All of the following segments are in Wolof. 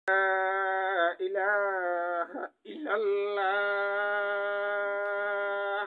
إله إلا الله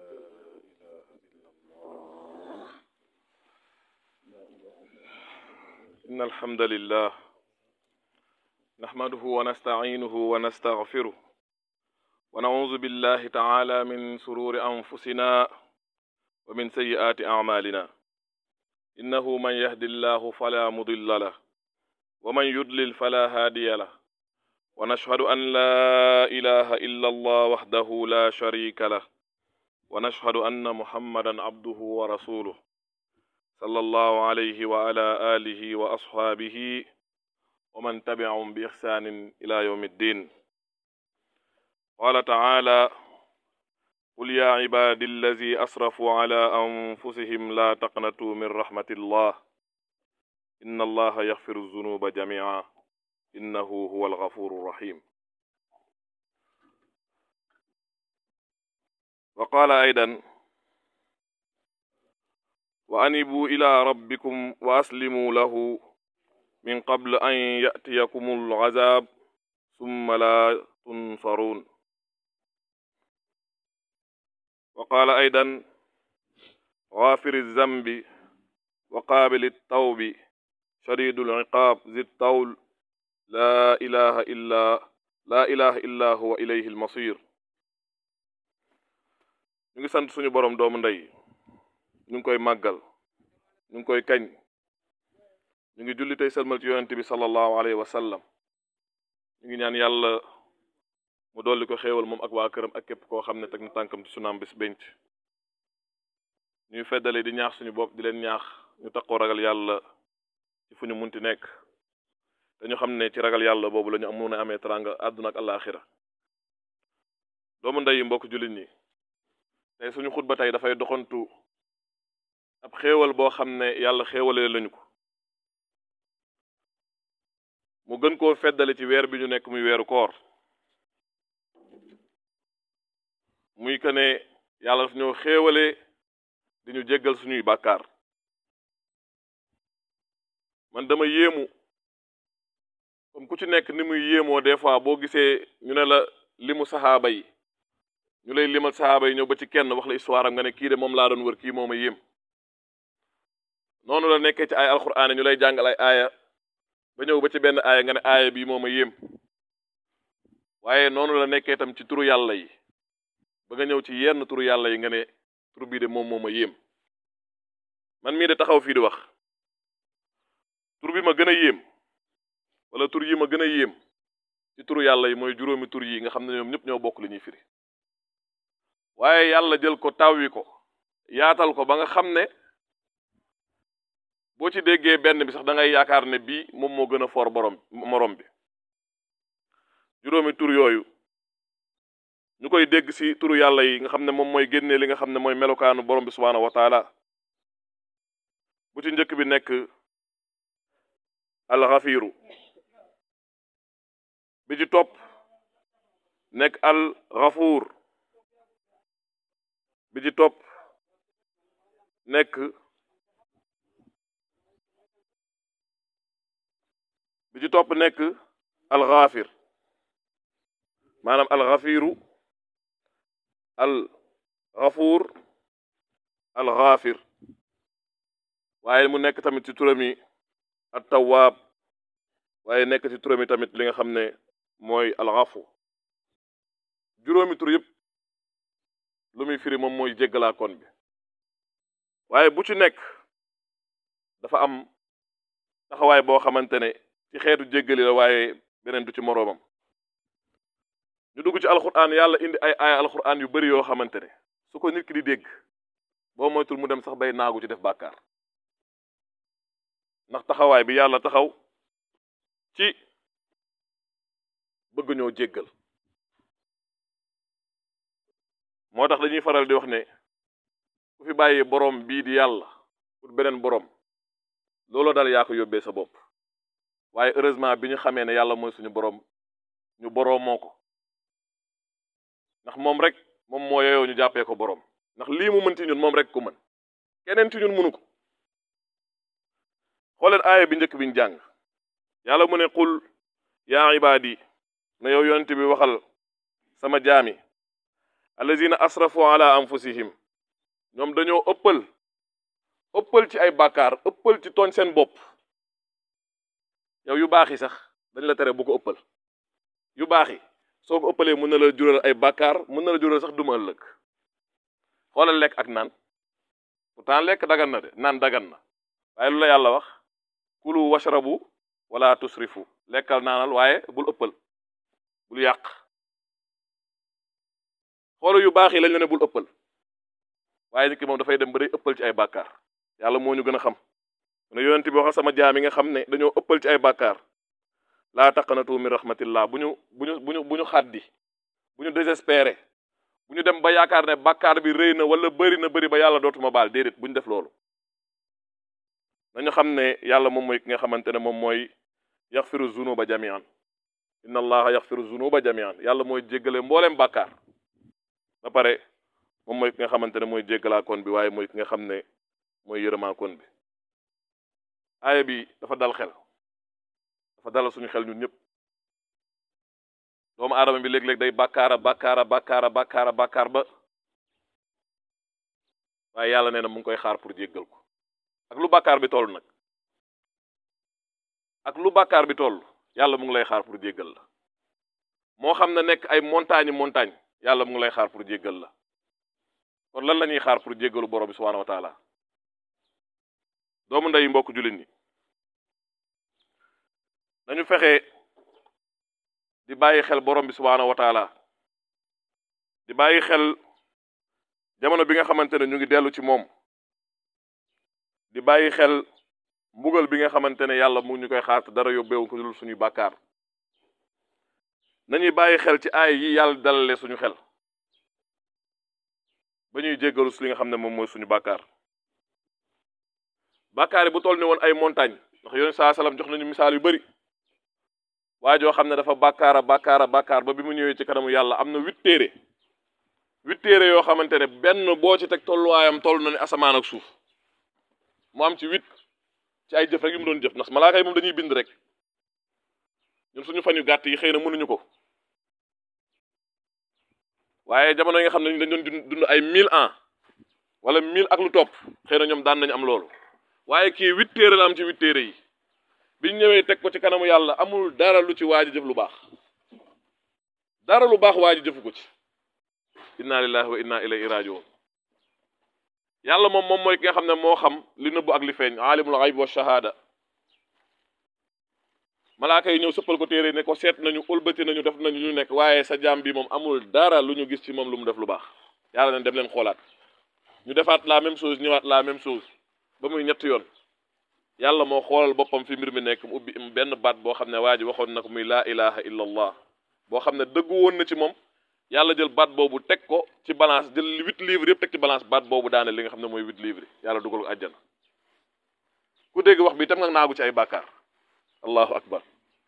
إن الحمد لله نحمده ونستعينه ونستغفره ونعوذ بالله تعالى من سرور أنفسنا ومن سيئات أعمالنا إنه من يهد الله فلا مضل له ومن يضلل فلا هادي له ونشهد أن لا إله إلا الله وحده لا شريك له ونشهد أن محمدا عبده ورسوله صلى الله عليه وعلى آله وأصحابه ومن تبعهم بإحسان إلى يوم الدين قال تعالى قل يا عبادي الذي أسرفوا على أنفسهم لا تقنطوا من رحمة الله إن الله يغفر الذنوب جميعا إنه هو الغفور الرحيم وقال أيضا وأنبوا إلى ربكم وأسلموا له من قبل أن يأتيكم العذاب ثم لا تنصرون وقال أيضا غافر الذنب وقابل التوب شديد العقاب ذي الطول لا إله إلا لا إله إلا هو إليه المصير ñu ngi sant suñu borom doomu ndey ñu ngi koy màggal ñu ngi koy kañ ñu ngi julli tey salmal ci yonent bi sallallahu alayhi wa sallam ñu ngi ñaan yàlla mu dolli ko xéewal moom ak waa këram ak képp koo xam ne teg na tànkam ci sunaam bis benc ñuy feddale di ñaax suñu bopp di leen ñaax ñu takkoo ragal yàlla ci fu ñu munti nekk te ñu xam ne ci ragal yàlla boobu la ñu mun a amee teranga àdduna ak àllaaxira doomu ndey mbokk jullit ñi tey suñu xutba tey dafay doxantu ab xéewal boo xam ne yàlla xéewalee lañu ko mu gën koo feddale ci weer bi ñu nekk muy weeru koor muy que ne yàlla daf ñoo xéewalee di ñu jéggal suñuy bàkkaar man dama yéemu comme ku ci nekk ni muy yéemoo des fois boo gisee ñu ne la limu saxaaba yi ñu lay limal saxaaba yi ñëw ba ci kenn wax la histoire am nga ne kii de moom laa doon wër kii moo ma yéem noonu la nekkee ci ay alxuraan ñu lay jàngal ay aaya ba ñëw ba ci benn aaya nga ne aaya bii moo ma yéem waaye noonu la nekkee tam ci turu yàlla yi ba nga ñëw ci yenn turu yàlla yi nga ne turu bii de moom moo ma yéem man mii de taxaw fii di wax tur bi ma gën a yéem wala tur yi ma gën a yéem ci turu yàlla yi mooy juróomi tur yi nga xam ne ñoom ñëpp ñoo bokk li ñuy firi waaye yàlla jël ko tawwi ko yaatal ko ba nga xam ne boo ci déggee benn bi sax da ngay yaakaar ne bii moom moo gën a foor borom morom bi juróomi tur yooyu ñu koy dégg ci turu yàlla yi nga xam ne moom mooy génnee li nga xam ne mooy melokaanu borom bi subhaanahu wa taala bu ci njëkk bi nekk alxafiiru bi ci topp nekk al xafuur bi ci topp nekk bi ci topp nekk alxaafir maanaam alxafiiru alxafuur alxaafir waaye mu nekk tamit ci turam yi at tawaab waaye nekk ci turam yi tamit li nga xam ne mooy alxafu juróomi tur yëpp lu muy firi moom mooy jéggalaakoon bi waaye bu ci nekk dafa am taxawaay boo xamante ne ci xeetu jéggali la waaye beneen du ci moroomam ñu dugg ci alxuraan yàlla indi ay aaya alxuraan yu bari yoo xamante ne su ko nit ki di dégg boo moytul mu dem sax bay naagu ci def bàkkaar ndax taxawaay bi yàlla taxaw ci bëgg ñoo jéggal moo tax dañuy faral di wax ne ku fi bàyyi borom bii di yàlla pour beneen borom looloo dal yaa ko yóbbee sa bopp waaye heureusement bi ñu xamee ne yàlla mooy suñu borom ñu boroomoo ko ndax moom rek moom moo yeyoo ñu jàppee ko borom ndax lii mu mën ci ñun moom rek ko mën keneen ci ñun mënu ko xooleen aaya bi njëkk bi ñu jàng yàlla mu ne qul yaa ibaadi na yow yonent bi waxal sama jaami allazina asrafu ala anfusihim ñoom dañoo ëppal ëppal ci ay bàkkaar ëppal ci tooñ seen bopp yow yu baax yi sax dañ la tere bu ko ëppal yu baax yi soo ko ëppalee mën na la jural ay bàkkaar mën na la jural sax duma ëllëg xoolal lekk ak naan pourtant lekk dagan na de naan dagan na waaye lu la yàlla wax kulu washrabu wala tusrifu lekkal naanal waaye bul ëppal bul yàq xoolal yu baax yi lañ la ne bul ëppal waaye nit ki moom dafay dem ba day ëppal ci ay bàkkaar yàlla moo ñu gën a xam ne yonent bi waxal sama jaam yi nga xam ne dañoo ëppal ci ay bàkkaar laa taqanatu min rahmatillah bu ñu bu ñu bu ñu bu ñu xaddi bu ñu désespéré bu ñu dem ba yaakaar ne bàkkaar bi rëy na wala bëri na bëri ba yàlla dootuma baal déedéet bu ñu def loolu nañu xam ne yàlla moom mooy ki nga xamante ne moom mooy yaxfiru zunuba jamian inna allaha yaxfiru zunuba jamian yàlla mooy jéggale mbooleem bàkkaar ba pare moom mooy ki nga xamante ne mooy jéggalaa kon bi waaye mooy ki nga xam ne mooy yërëmaa kon bi aaya bi dafa dal xel dafa dalal suñu xel ñun ñëpp doomu aadama bi léeg-léeg day bàkkaara bàkkaara bàkkaara bàkkaara bàkkaar ba waaye yàlla nee na mu ngi koy xaar pour jéggal ko ak lu bàkkaar bi toll nag ak lu bàkkaar bi toll yàlla mu ngi lay xaar pour jéggal la moo xam ne nekk ay montagne montagne yàlla mu ngi lay xaar pour jéggal la kon lan la ñuy xaar pour jéggalu borom bi subhanahu wa taala doomu ndey mbokk jullit ñi nañu fexe di bàyyi xel borom bi subhanahu wa taala di bàyyi xel jamono bi nga xamante ne ñu ngi dellu ci moom di bàyyi xel mbugal bi nga xamante ne yàlla mu ñu koy xaar te dara yóbbeewu ko dul suñuy bàkkaar nañuy bàyyi xel ci aay yi yàlla dalale suñu xel ba ñuy jéggalu si li nga xam ne moom mooy suñu bàkkaar bàkkaar yi bu toll ni woon ay montagne ndax yoon saa salaam jox nañu misaal yu bari waa joo xam ne dafa bàkkaara bàkkaara bàkkaar ba bi mu ñëwee ci kanamu yàlla am na huit téere huit téere yoo xamante ne benn boo ci teg tolluwaayam toll na ne asamaan ak suuf mu am ci huit ci ay jëf rek yu mu doon jëf ndax malaaka yi moom dañuy bind rek ñun suñu fan yu gàtt yi xëy na mënuñu ko waaye jamono yi nga xam ne dañ doon dund ay mille ans wala mille ak lu topp xëy na ñoom daan nañu am loolu waaye kii huit téere la am ci huit téere yi biñ ñëwee teg ko ci kanamu yàlla amul dara lu ci waaj jëf lu baax dara lu baax waaj jëfu ko ci inna lillahi wa inna ilayhi rajiun yàlla moom moom mooy ki nga xam ne moo xam li nëbbu ak li feeñ alimul ghaib wa shahada malaaka yi ñëw sëppal ko téere ne ko seet nañu ëlbati nañu def nañu ñu nekk waaye sa jaam bi moom amul dara lu ñu gis ci moom lu mu def lu baax yàlla ne dem leen xoolaat ñu defaat la même chose ñëwaat la même chose ba muy ñetti yoon yàlla moo xoolal boppam fi mbir mi nekk mu ubbi benn baat boo xam ne waa ji waxoon na ko muy laa ilaha illa allah boo xam ne dëggu woon na ci moom yàlla jël baat boobu teg ko ci balance jël huit livres yëpp teg ci balance baat boobu daane li nga xam ne mooy huit livres yàlla dugal ko àjjana ku dégg wax bi tam nga naagu ci ay bàkkaar allahu akbar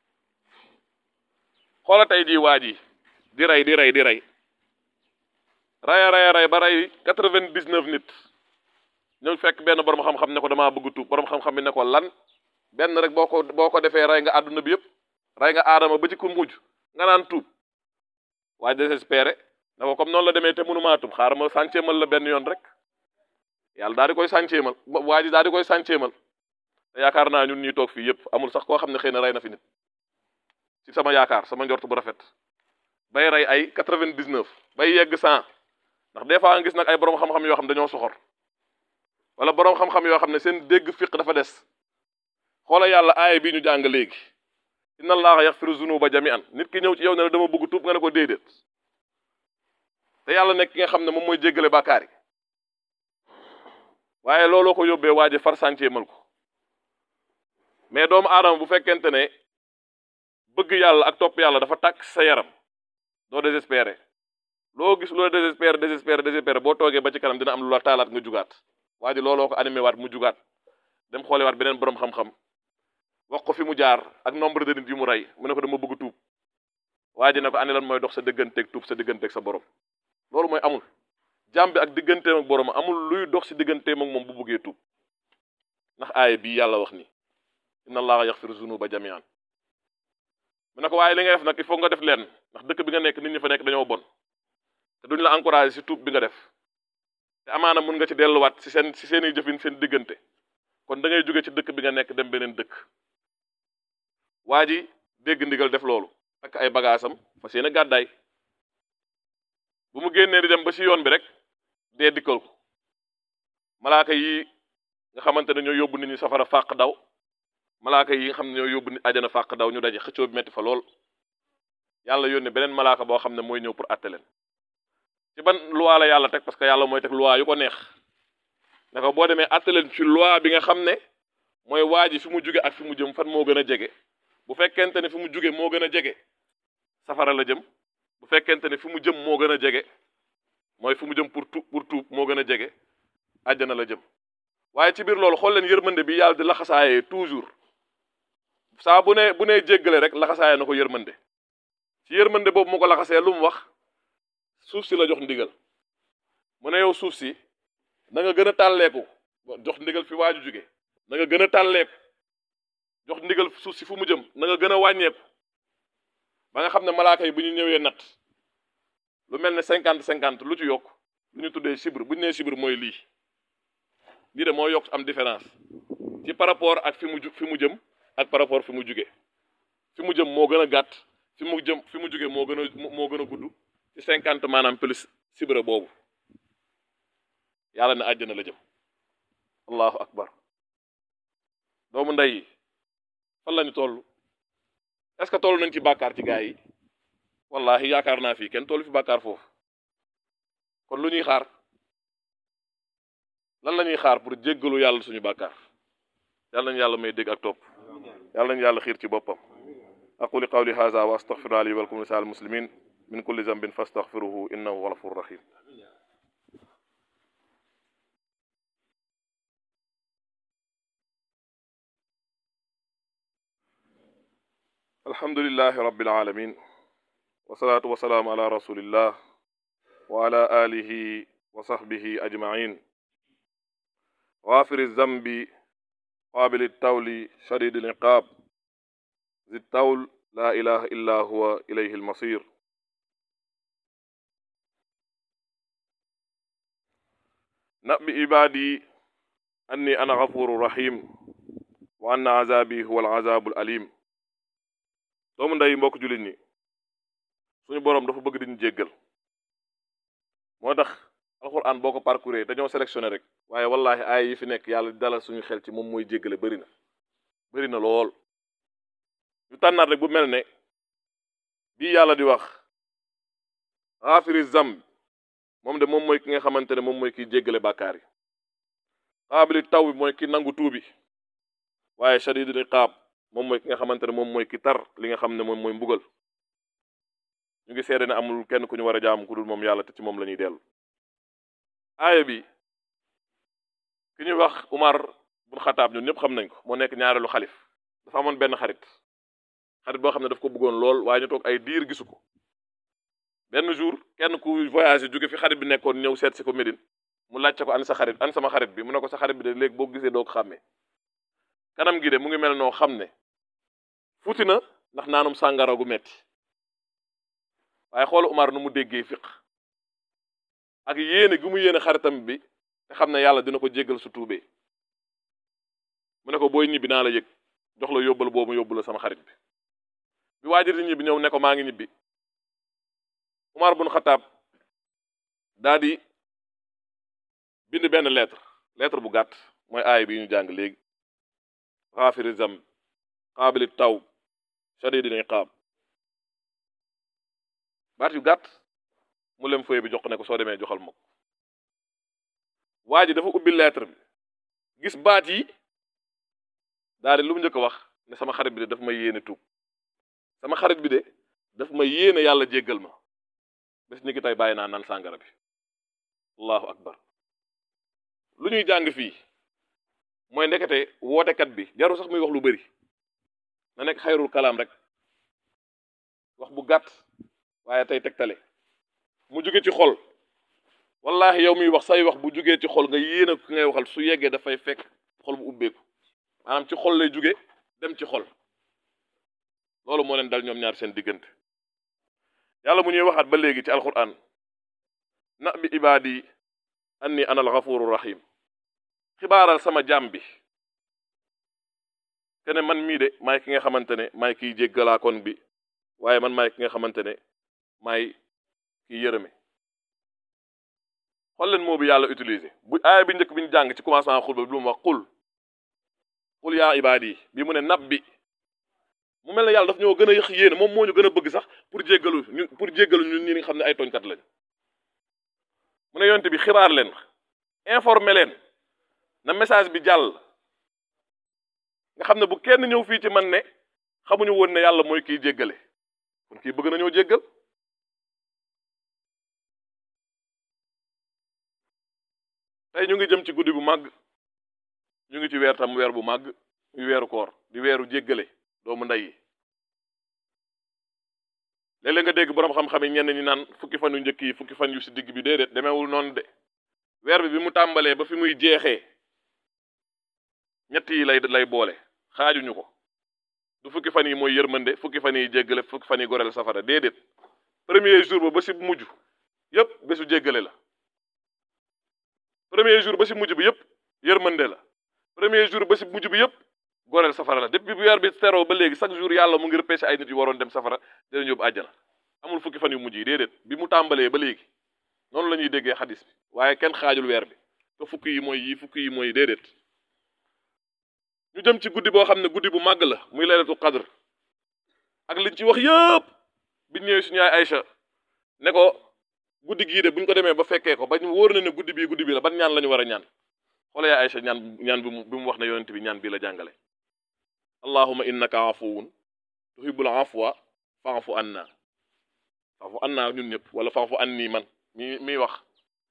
xoola tey jii waa ji di rey di rey di rey raya raya rey ba rey quatre-vingt-dix-neuf nit ñëw fekk benn borom xam-xam ne ko damaa bëgg tuub borom xam-xam bi ne ko lan benn rek boo ko boo ko defee rey nga àdduna bi yëpp rey nga aadama ba ci ku mujj nga naan tuub waaye désespéré ne ko comme noonu la demee te mënumaa tuub xaaral ma sànceemal la benn yoon rek yàlla daal di koy sànceemal waa ji daal di koy sànceemal te yaakaar naa ñun ñuy toog fii yëpp amul sax koo xam ne xëy na rey na fi nit ci sama yaakaar sama njort bu rafet bay rey ay quatre-vingt-dix-neuf bay yegg cent ndax des fois nga gis nag ay borom xam-xam yoo xam dañoo soxor wala borom xam-xam yoo xam ne seen dégg fiq dafa des xoola yàlla aaya bi ñu jàng léegi inna allaha yaxfiru zunuba jami'an nit ki ñëw ci yow ne la dama bëgg tuub nga ne ko déedéet te yàlla nekk ki nga xam ne moom mooy jéggale bàkkaar yi waaye looloo ko yóbbee waa ji far sàncee mal ko mais doomu aadama bu fekkente ne bëgg yàlla ak topp yàlla dafa tàkk sa yaram doo désespéré loo gis loo désespéré désespéré désespéré boo toogee ba ci kanam dina am lu la taalaat nga jugaat waa ji looloo ko animé waat mu jugaat dem xoole waat beneen borom xam-xam wax ko fi mu jaar ak nombre de nit yu mu rey mu ne ko dama bëgg tuub waa ji ne ko ani lan mooy dox sa digganteeg tuub sa digganteeg sa borom loolu mooy amul jàmm bi ak digganteem ak borom amul luy dox si digganteem ak moom bu bëggee tuub ndax aaya bii yàlla wax ni inna allaha yaxfiru zunuba jamian mu ne ko waaye li nga def nag il faut nga def leen ndax dëkk bi nga nekk nit ñi fa nekk dañoo bon te duñ la encouragé si tuub bi nga def te amaana mun nga ci delluwaat si seen si seen i jëfin seen diggante kon da ngay jóge ci dëkk bi nga nekk dem beneen dëkk waa ji dégg ndigal def loolu ak ay bagaasam fas yéene gàddaay bu mu génnee di dem ba si yoon bi rek dee dikkal ko malaaka yi nga xamante ne ñoo yóbbu nit ñi safara fàq daw malaaka yi nga xam ne ñoo yóbbu nit ajana fàq daw ñu daje xëccoo bi metti fa lool yàlla yónni beneen malaaka boo xam ne mooy ñëw pour àtte leen ci ban loi la yàlla teg parce que yàlla mooy teg loi yu ko neex ne ko boo demee àtte leen ci loi bi nga xam ne mooy waa ji fi mu jóge ak fi mu jëm fan moo gën a jege bu fekkente ne fi mu jóge moo gën a jege safara la jëm bu fekkente ne fi mu jëm moo gën a jege mooy fi mu jëm pour tuub pour tuub moo gën a jege àjjana la jëm waaye ci biir loolu xool leen yërmande bi yàlla di laxasaayee toujours saa bu ne bu nee jéggale rek laxasaayee na ko yërmande ci yërmande boobu mu ko laxasee lu mu wax suuf si la jox ndigal mu ne yow suuf si na nga gën a tàlleeku jox ndigal fi waaju jóge na nga gën a tàlleeku jox ndigal suuf si fu mu jëm na nga gën a wàññeeku ba nga xam ne malaaka yi bu ñu ñëwee nat lu mel ne cinquante cinquante lu ci yokk lu ñu tuddee chibre bu ñu nee chibre mooy lii lii de moo yokk am différence ci par rapport ak fi mu ju fi mu jëm ak par rapport fi mu jóge fi mu jëm moo gën a gàtt fi mu jëm fi mu jóge moo gën a moo gën a gudd ci cinquante maanaam plus chibre boobu yàlla ne àjjana la jëm allahu akbar doomu ndey yi fan lañu toll est-ce que toll nañ ci bàkkaar ci gaa yi wallahi yaakaar naa fii kenn toll fi bàkkaar foofu kon lu ñuy xaar lan la ñuy xaar pour jéggalu yàlla suñu bàkkaar yàlla nañu yàlla may dégg ak topp yàlla nañu yàlla xiir ci boppam aquli qawli hadha wa astaghfiru li wa lakum lisal muslimin min kulli zambin fastaghfiruhu innahu huwa ghafurur rahim alhamdulillahi rabbil alamin wasalaatu wasalaamu ala rasulillah wa ala alihi wa sahbihi ajmain غافر الذنب قابل التول شديد العقاب ذي التول لا إله إلا هو إليه المصير نبئ عبادي أني أنا غفور رحيم وأن عذابي هو العذاب الأليم doomu ndey mbokk jullit ñi suñu boroom dafa bëgg diñu jéggal moo tax alxuraan boo ko parcourir dañoo sélectionné rek waaye wallahi aay yi fi nekk yàlla dalal suñu xel ci moom mooy jéggale bëri na bëri na lool ñu tànnaat rek bu mel ne bii yàlla di wax xaafiri zamb moom de moom mooy ki nga xamante ne moom mooy kiy jéggale bàkkaar yi xaabili taw bi mooy ki nangu tuubi waaye shadidul iqaab moom mooy ki nga xamante ne moom mooy ki tar li nga xam ne moom mooy mbugal ñu ngi seede ne amul kenn ku ñu war a jaamu ku dul moom yàlla te ci moom la ñuy dellu aaya bi ki ñuy wax Umar bun Xataab ñun ñëpp xam nañ ko moo nekk ñaareelu xalif dafa amoon benn xarit xarit boo xam ne daf ko bëggoon lool waaye ñu toog ay diir gisu ko benn jour kenn ku voyagé jóge fi xarit bi nekkoon ñëw seet si ko Médine mu laajte ko an sa xarit an sama xarit bi mu ne ko sa xarit bi de léegi boo gisee doo ko xàmmee kanam gi de mu ngi mel noo xam ne fuuti na ndax naanum sàngara gu metti waaye xoolu Umar nu mu déggee fiq ak yéene gi mu yéene xaritam bi te xam ne yàlla dina ko jéggal su tuubee mu ne ko booy ñibbi naa la yëg jox la yóbbal boobu yóbbu la sama xarit bi bi waajur di ñibbi ñëw ne ko maa ngi ñibbi Umar bun Xataab daa di bind benn lettre lettre bu gàtt mooy aay bi ñu jàng léegi xaafiri zamb qaabili taw shadidil iqaab baat yu gàtt mu lem feuille bi jox ko ne ko soo demee joxal ma ko waa ji dafa ubbi lettre bi gis baat yi daal di lu mu njëkk a wax ne sama xarit bi de daf ma yéene tuub sama xarit bi de daf ma yéene yàlla jéggal ma bés ni ki tey bàyyi naa naan sàngara bi allahu akbar lu ñuy jàng fii mooy ndekete wootekat bi jarul sax muy wax lu bëri na nekk xayrul kalaam rek wax bu gàtt waaye tey tegtale mu jóge ci xol wallahi yow miy wax say wax bu jógee ci xol nga yéene ki ngay waxal su yeggee dafay fekk xol bu ubbeeku maanaam ci xol lay jóge dem ci xol loolu moo leen dal ñoom ñaar seen diggante yàlla mu ñuy waxaat ba léegi ci alquran na bi ibaadi anni ana alxafuru rahim xibaaral sama jaam bi kene man mii de maay ki nga xamante ne maay kiy jéggalaakoon bi waaye man maay ki nga xamante ne maay kiy yërëme xool leen moo bi yàlla utilisé bu aaya bi njëkk bi ñu jàng ci commencement xutba bi lu mu wax qul qul yaa ibaadi bi mu ne nab bi mu mel ne yàlla daf ñoo gën a yëx yéene moom moo ñu gën a bëgg sax pour jéggalu ñu pour jéggalu ñun ñi nga xam ne ay tooñkat lañ mu ne yonte bi xibaar leen informer leen na message bi jàll nga xam ne bu kenn ñëw fii ci man ne xamuñu woon ne yàlla mooy kiy jéggale kon kii bëgg nañoo jéggal tey ñu ngi jëm ci guddi bu màgg ñu ngi ci weer tam weer bu màgg muy weeru koor di weeru jéggale doomu ndey yi léeg-léeg nga dégg boroom xam-xam yi ñenn ñi naan fukki fan yu njëkk yi fukki fan yu si digg bi déedéet demeewul noonu de weer bi bi mu tàmbalee ba fi muy jeexee ñett yi lay lay boole xaajuñu ko du fukki fan yi mooy yërmande fukki fan yi jéggale fukki fan yi goreel safara déedéet premier jour ba ba si mujj yépp bésu jéggale la premier jour ba si mujj bi yépp yërmande la premier jour ba si mujj bi yépp goreel safara la depuis bu weer bi teroo ba léegi chaque jour yàlla mu ngi repêché ay nit yu waroon dem safara dinañ yóbbu àjjana amul fukki fan yu mujj yi déedéet bi mu tàmbalee ba léegi noonu la ñuy déggee xadis bi waaye kenn xaajul weer bi te fukki yi mooy yi fukki yi mooy déedéet ñu jëm ci guddi boo xam ne guddi bu màgg la muy laylatu qadr ak liñ ci wax yëpp biñ ñëwee suñu yaay Aïcha ne ko guddi gii de buñ ko demee ba fekkee ko ba ñu wóor na ne guddi bii guddi bii la ban ñaan la ñu war a ñaan xoola yaay Aïcha ñaan ñaan bi mu bi mu wax ne yonent bi ñaan bii la jàngale allahuma innaka afuwun tuhibbul afwa fa'fu anna fa'fu anna ñun ñëpp wala fa'fu anni man mi miy wax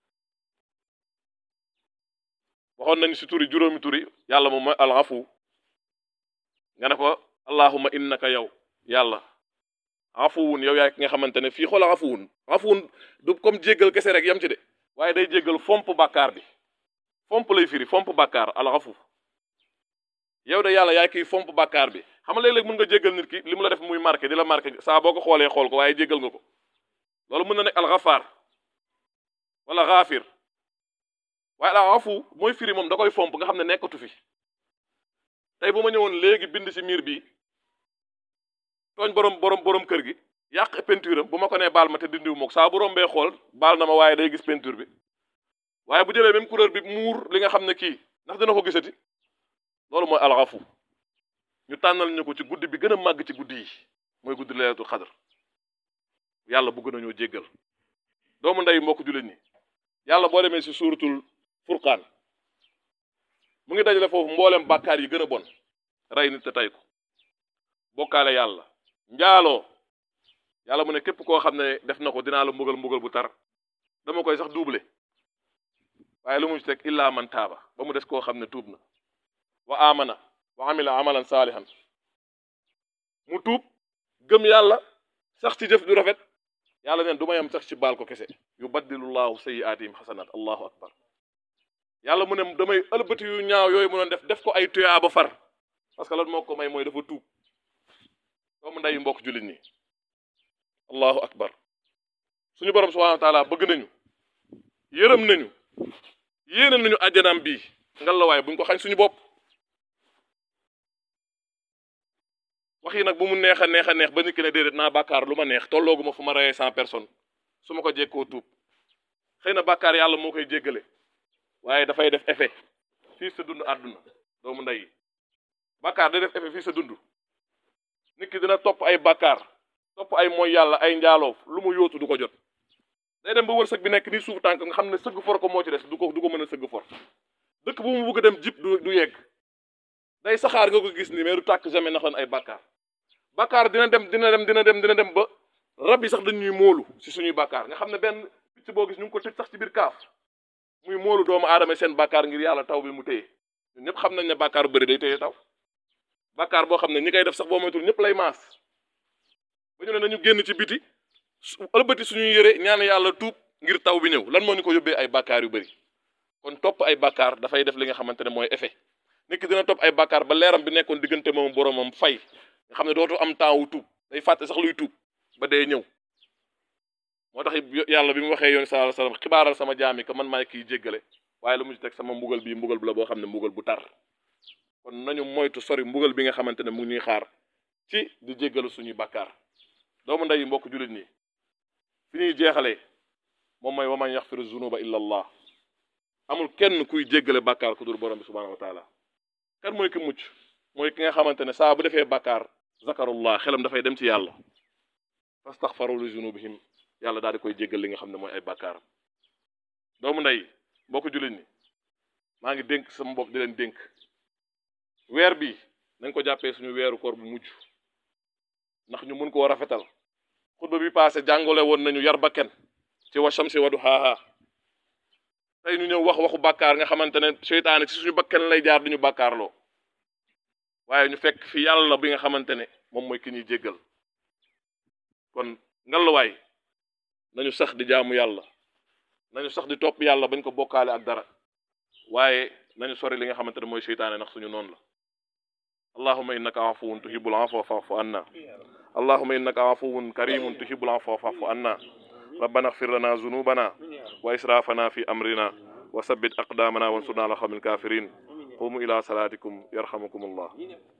waxoon nañu si turi juróomi turi yàlla moom mooy al afu nga ne ko allahuma innaka yow yàlla afuwun yow yaay ki nga xamante ne fii xool afuwun afuwun du comme jéggal kese rek yam ci de waaye day jéggal fomp bàkkaar bi fomp lay firi fomp bàkkaar al afu yow de yàlla yaay kiy fomp bàkkaar bi xam nga léeg-léeg mën nga jéggal nit ki li mu la def muy marqué di la marqué saa boo ko xoolee xool ko waaye jéggal nga ko loolu mën na nekk al gafaar wala gaafir waaye al afu mooy firi moom da koy fomp nga xam ne nekkatu fi tey bu ma ñëwoon léegi bind ci miir bi tooñ borom borom borom kër gi yàq peinture am bu ma ko nee baal ma te dindiwu mook saa bu rombee xool baal na ma waaye day gis peinture bi waaye bu jëlee même couleur bi muur li nga xam ne kii ndax dina ko gisati loolu mooy alxafu ñu tànnal ñu ko ci guddi bi gën a màgg ci guddi yi mooy guddi laylatul xadar yàlla bëgg nañoo jéggal doomu ndey mbokk jullit ñi yàlla boo demee ci suuratul furqaan mu ngi dajale foofu mboolem bàkkaar yi gën a bon rey nit te tey ko bokkaale yàlla njaaloo yàlla mu ne képp koo xam ne def na ko dinaa la mbugal mbugal bu tar dama koy sax doublé waaye lu mu ci teg illa man taaba ba mu des koo xam ne tuub na wa amana wa amila amalan saalihan mu tuub gëm yàlla sax ci jëf ju rafet yàlla neen du ma yam sax ci baal ko kese yubaddilullahu sayyi'atihim hasanat allahu akbar yàlla mu ne damay ëlbati yu ñaaw yooyu mu doon def def ko ay tuyaa ba far parce que lan moo ko may mooy dafa tuub doomu ndeyu mbokk jullit ñi allahu akbar suñu borom subhanahu wa taala bëgg nañu yërëm nañu yéene nañu àjjanaam bii ngal la waaye buñ ko xañ suñu bopp wax yi nag bu mu neex a neex a neex ba nit ki ne déedéet naa bàkkaar lu ma neex tolloogu ma fu ma reyee cent personnes su ma ko jekkoo tuub xëy na bàkkaar yàlla moo koy jéggale waaye dafay def effet fii sa dund àdduna doomu ndey yi bàkkaar day def effet fii sa dund nit ki dina topp ay bàkkaar topp ay mooy yàlla ay njaaloo lu mu yóotu du ko jot day dem ba wërsëg bi nekk nii suufu tànk nga xam ne sëgg for ko moo ci des du ko du ko mën a sëgg for dëkk bu mu bëgg a dem jib du du yegg day saxaar nga ko gis ni mais du tàkk jamais nax lan ay bàkkaar bàkkaar dina dem dina dem dina dem dina dem ba rab yi sax dañuy móolu si suñuy bàkkaar nga xam ne benn picc boo gis ñu ngi ko tëj sax ci biir kaaf muy móolu doomu aadama seen bàkkaar ngir yàlla taw bi mu téye ñun ñëpp xam nañ ne bàkkaar bu bëri day téye taw bàkkaar boo xam ne ñi koy def sax boo moytul ñëpp lay maas ba ñu ne nañu génn ci biti ëlbati suñuy yëre ñaan yàlla tuub ngir taw bi ñëw lan moo ñu ko yóbbee ay bàkkaar yu bëri kon topp ay bàkkaar dafay def li nga xamante ne mooy effet nit ki dina topp ay bàkkaar ba leeram bi nekkoon diggante moom boromam fay nga xam ne dootu am temps wu tuub day fàtte sax luy tuub ba dee ñëw moo tax yàlla bi mu waxee yoon sallallahu alayhi wasallam xibaaral sama jaami que man maay kiy jéggale waaye lu mu ci teg sama mbugal bii mbugal bu la boo xam ne mbugal bu tar kon nañu moytu sori mbugal bi nga xamante ne mu ngi ñuy xaar ci di jéggalu suñuy bàkkaar doomu ndey mbokk jullit ñi fi ñuy jeexalee moom mooy wa man yaxfiru zunuba illa allah amul kenn kuy jéggale bàkkaar ku dul borom bi subhanahu wa taala kan mooy ki mucc mooy ki nga xamante ne saa bu defee bàkkaar zakarullah xelam dafay dem ci yàlla fastaxfaru li zunubihim yàlla daal di koy jéggal li nga xam ne mooy ay bàkkaaram doomu ndey mbokk jullit ñi maa ngi dénk sama bopp di leen dénk weer bi nañ ko jàppee suñu weeru koor bu mujj ndax ñu mun koo rafetal xutba bi passé jàngale woon nañu yar bakken ci wa shamsi wa duhaaha tey ñu ñëw wax waxu bàkkaar nga xamante ne seytaane ci suñu bakken lay jaar duñu bàkkaarloo waaye ñu fekk fi yàlla bi nga xamante ne moom mooy ki ñuy jéggal kon ngallaawaay nañu sax di jaamu yàlla nañu sax di topp yàlla bañ ko bokkaale ak dara waaye nañu sori li nga xamante ne mooy seytaane ndax suñu noonu la allahuma innaka afuwun tuhibbul afwa fa'fu anna allahuma innaka afuwun karimun tuhibbul afwa fa'fu anna rabbana ighfir lana dhunubana wa israfana fi amrina wa sabbit aqdamana wansurna ala qawmil kafirin qumu ila salatikum yarhamukum allah